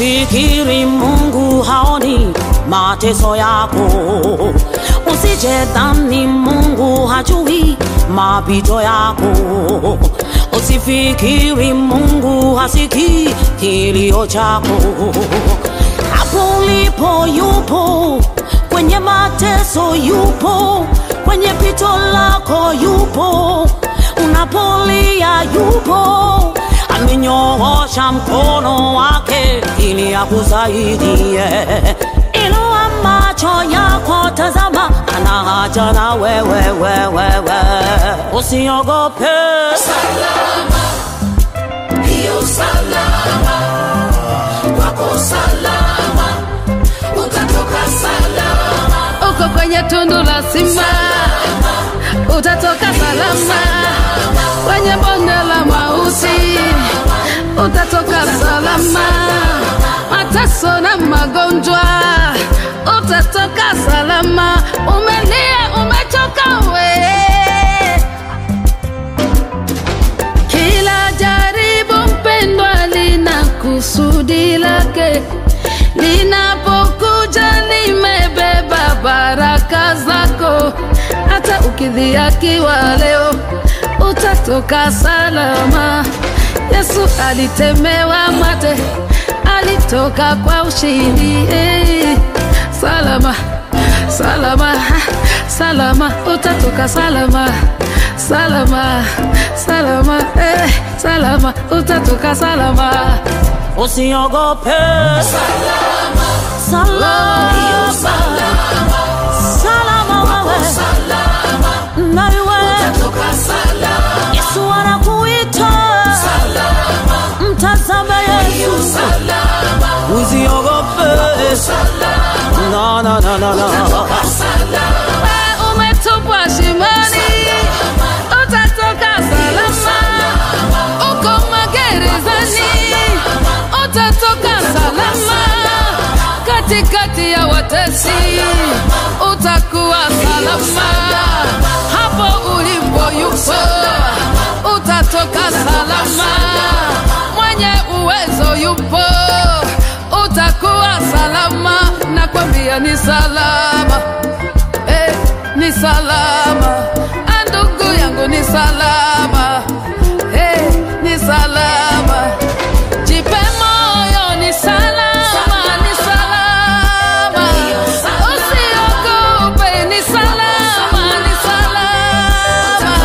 Usifikiri Mungu haoni mateso yako, usijedhani Mungu hajui mapito yako, usifikiri Mungu hasikii kilio chako. Hapo ulipo yupo, kwenye mateso yupo, kwenye pito lako yupo, unapolia yupo amenyoosha mkono wake ili akusaidie. Inua macho yako, tazama, ana haja na wewe, wewe, wewe. Usiogope, salama, hiyo salama, wako salama, utatoka salama, uko kwenye tundu la simba utatoka salama kwenye bonde la mauti utatoka salama mateso na magonjwa utatoka salama umelia umechoka we kila jaribu mpendwa lina kusudi lake linapokuja limebeba baraka zako hata ukidhiakiwa leo utatoka salama yesu alitemewa mate alitoka kwa ushindi eh. salama salama salama utatoka salama salama salama eh. salama utatoka salama usiogope, salama, salama, hiyo salama, salama wewe salama, na wewe. utatoka salama, Yesu anakuita, salama, mtazame hiyo Yesu, salama, usiogope. salama, No, no, no, no, no. utatoka salama, Wewe umetupwa shimoni utatoka salama uko magerezani utatoka salama katikati ya watesi utakuwa salama hapo ulipo yupo utatoka salama mwenye uwezo yupo utakuwa salama nakwambia ni salama eh, ni salama Ah, ndugu yangu ni salama eh, ni salama jipe moyo ni salama ni salama usiogope ni salama ni salama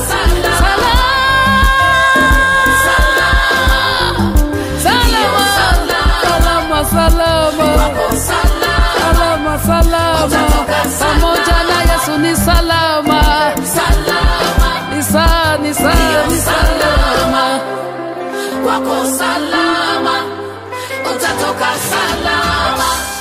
salama salama salama salama salama pamoja na yesu ni salama ni sa ni sa ni salama wako salama, utatoka salama,